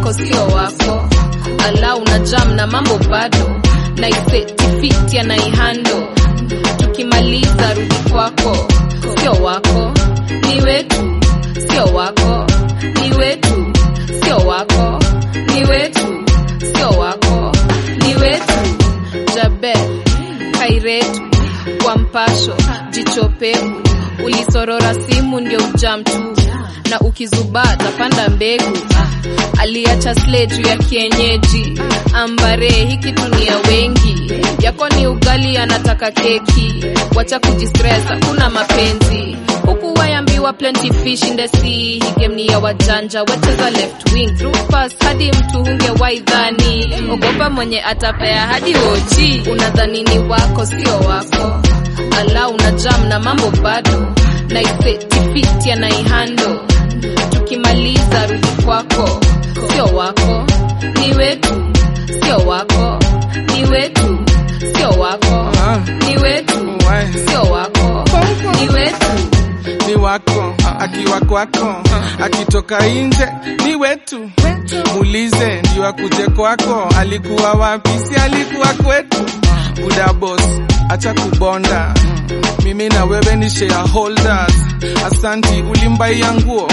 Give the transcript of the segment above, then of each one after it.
wako sio wako ala una jam na mambo bado na isetifiti anaihando tukimaliza rudi kwako sio wako ni wetu sio wako ni wetu sio wako ni wetu sio wako ni wetu jabel kairetu kwa mpasho jicho pevu ulisorora simu ndio ujam tu na ukizubaa tapanda mbegu aliacha sle juu ya kienyeji ambare hiki tunia wengi yako ni ugali anataka keki wacha kujistress hakuna mapenzi huku wayambiwa plenty fish in the sea hii game ni ya wajanja wecheza left wing through pass hadi mtu hunge waidhani ogopa mwenye atapea hadi oji unadhani ni wako sio wako ala una jam na mambo bado na isetifiti anaihando tukimaliza rudi kwako sio wako ni wetu sio wako ni wetu sio wako Ah, ni wetu why? sio wako ni wetu ni wako akiwa kwako akitoka nje ni wetu muulize ndio akuje kwako alikuwa wapi si alikuwa kwetu buda boss acha kubonda mimi na wewe ni shareholders asanti ulimbaia nguo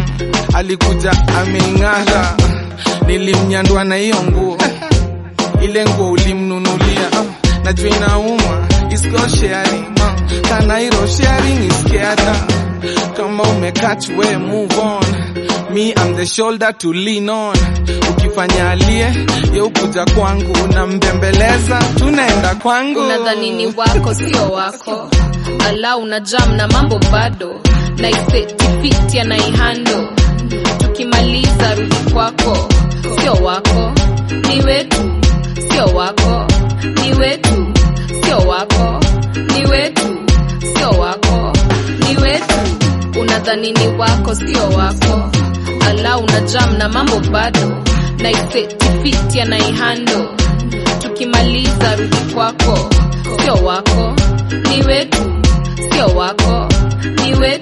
alikuja ameing'ara nilimnyandwa na hiyo nguo ile nguo ulimnunulia uh, najua inauma is called sharing uh, kanairo sharing is caring kama umekach we move on me I'm the shoulder to lean on ukifanya alie ye ukuja kwangu unambembeleza tunaenda kwangu unadhani ni wako sio wako ala una jam na mambo bado na isetifiti anaihando tukimaliza rudi kwako sio wako ni wetu sio wako ni wetu sio wako ni wetu sio wako ni wetu unadhani ni wako sio wako ala una jam na mambo bado na isetifiti anaihando tukimaliza rudi kwako sio wako ni wetu sio wako ni wetu